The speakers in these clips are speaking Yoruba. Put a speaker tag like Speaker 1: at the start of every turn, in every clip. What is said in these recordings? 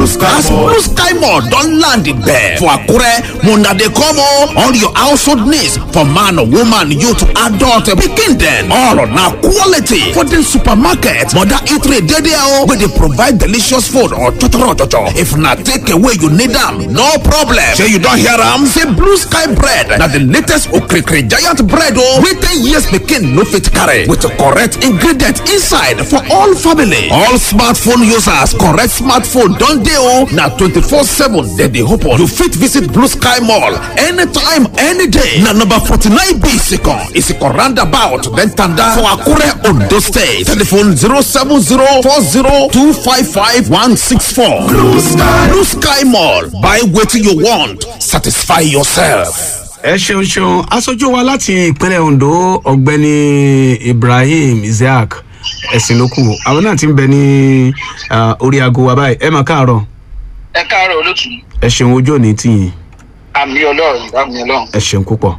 Speaker 1: Sky
Speaker 2: as
Speaker 1: Mall.
Speaker 2: blue sky mall don land there for akure una dey come o all your household needs for man woman youth adult pikin dem all na quality for the supermarket mother eatery dey there o wey dey provide delicious food or chochoro chocho if na take away you need am no problem shey you don hear am say blue sky bread na the latest okrikiri giant bread o wey ten years pikin no fit carry with correct ingredient inside for all family all smartphone users correct smartphone don dey o na twenty-four seven dem dey open you fit visit blue sky mall anytime any day na number forty-nine b isikan isikan roundabout then tanda for akure ondo state telephone zero seven zero four zero two five five one six four blue sky blue sky mall buy wetin you want satisfy yourself.
Speaker 1: ẹ ṣeun ṣeun aṣojú wa láti ìpínlẹ̀ ondo ọ̀gbẹ́ni ibrahim isaac ẹ̀sìn ló kù àwọn náà ti ń bẹ ní ah, orí aago wa báyìí ẹ mà káàárọ̀
Speaker 3: ẹ káàárọ̀ olótù
Speaker 1: ẹ ṣeun ojú òní tìyìn
Speaker 3: àmì ọlọ́run àmì ọlọ́run.
Speaker 1: ẹ ṣeun púpọ̀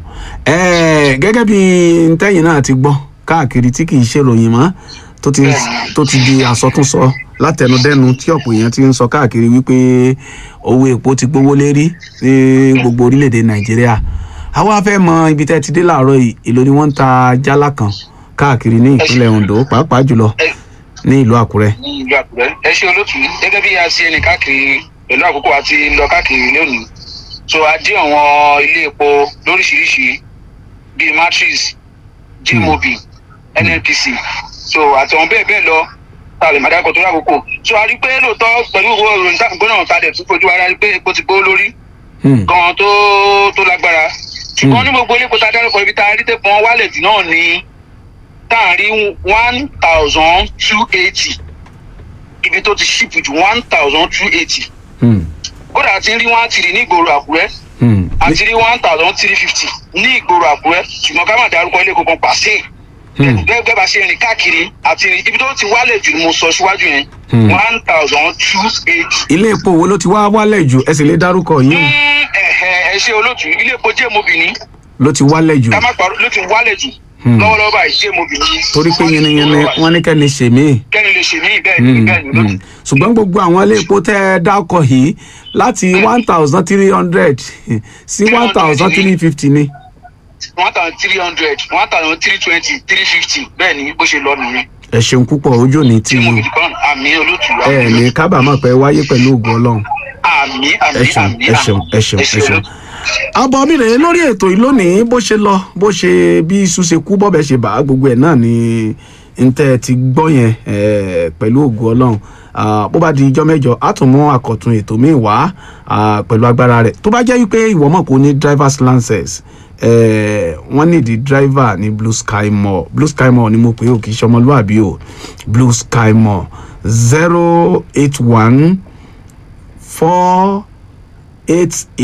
Speaker 1: ẹ gẹ́gẹ́ bí ntẹ́yìn náà ti gbọ́ káàkiri tí kì í ṣèròyìn mọ́ tó ti tó ti di àsọtúnsọ látẹnudẹ́nu tí ọ̀pọ̀ èèyàn ti ń sọ káàkiri wípé owó epo ti gbówó lérí ní gbogbo orílẹ̀-èdè nàìjíríà àwa fẹ́ mọ ibi tẹ́ ti dé láàárọ̀ yìí èló ni wọ́n ń ta jálá kan káàkiri ní ìpínlẹ̀ ondo pàápàá jùlọ ní ìlú àkúrẹ́.
Speaker 3: ní ìlú àkùrẹ́ ẹ ṣe olótù gẹ́gẹ́ bí a ṣe ẹni káàkiri pẹ̀lú àkókò àti lọ káàkiri lónìí so a dé àwọn ilé epo lóríṣiríṣi bíi matrix gmob nnpc so àti àwọn bẹ́ẹ̀ bẹ́ẹ̀ lọ tá a lè má dákọ̀ tó rí àkókò so a rí pé lóòótọ́ pẹ̀lú owó ìròyìn tá gbọ́dọ̀ ta dẹ̀ tún fojú ara rí pé epo ti gbówó lórí
Speaker 1: Hmm.
Speaker 3: gan tó tó lágbára ṣùgbọ́n ní gbogbo ilé epo tá a dárúkọ ibi tá a rí tẹ̀pọ̀n wálẹ̀ jù náà ní tá a rí one thousand two eighty ibi tó ti ṣìpù jù one thousand two eighty
Speaker 1: Hmm.
Speaker 3: kódà àti rí one three ní ìgboro àkúrẹ́
Speaker 1: Hmm.
Speaker 3: àti rí one thousand three fifty ní ìgboro àkúrẹ́ ṣùgbọ́n ká má dárúkọ ilé kankan pàṣẹ
Speaker 1: Hmm.
Speaker 3: gẹ́gẹ́ bá ṣe rìn káàkiri àti rìn ibi tó ti wálẹ̀ jù ni mo sọ síwájú yẹn
Speaker 1: Hmm.
Speaker 3: one thousand two eighty.
Speaker 1: ilé epo wo ló ti wá wálẹ̀ jù ẹ sì lè dárúkọ yìí
Speaker 3: ẹ ṣe olóòtú ilé epo jẹ́ mobìnrin
Speaker 1: ló ti wálẹ̀ jù
Speaker 3: ká má parọ́ ló ti wálẹ̀ jù
Speaker 1: Hmm.
Speaker 3: lọ́wọ́lọ́wọ́ báyìí jẹ́ mobìnrin.
Speaker 1: torí pé yẹniyẹni wọn ní kẹ́ni ṣèmí.
Speaker 3: kẹ́ni lè ṣe mí bẹ́ẹ̀ ni bẹ́ẹ̀ ni olóòtú.
Speaker 1: ṣùgbọ́n gbogbo àwọn ilé epo tẹ́ ẹ dákọ̀ yìí láti one thousand three hundred sí one thousand three fifty ni.
Speaker 3: one thousand three hundred one thousand three twenty three fifty bẹ́ẹ̀ ni bó ṣe lọ nìyẹn.
Speaker 1: ẹ ṣeun púpọ̀ ojú òní tí
Speaker 3: tí mo
Speaker 1: yín
Speaker 3: fi kàn àmì olóòtú.
Speaker 1: ẹ ní kábàámọ̀ pé wáyé pẹ̀lú ògùn ọlọ́run
Speaker 3: àmì àmì
Speaker 1: ẹ ṣeun
Speaker 3: àmì
Speaker 1: ẹ ṣeun ẹ ṣeun ẹ ṣeun.
Speaker 3: olóòtú.
Speaker 1: àbọ̀ mi rèé lórí ètò yìí lónìí bó ṣe lọ bó ṣe bí iṣu ṣe kú bọ́bẹ̀ ṣe bá gbogbo ẹ̀ náà ni ntẹ́ ti gbọ́ yẹn eh, pẹ̀lú ògùn ọlọ́run Ah, bó bá di ijọ́ mẹ́jọ á tún mú àkọ́tún ètò míì wá ah, pẹ̀lú agbára rẹ̀ tó bá jẹ́ wípé ìwọ mọ̀ kó ní drivers license eh, wọ́n nídìí driver ní blue sky mall blue sky mall ni mo pè é o kì í ṣe ọmọlúwàbí o blue sky mall zero eight one four eight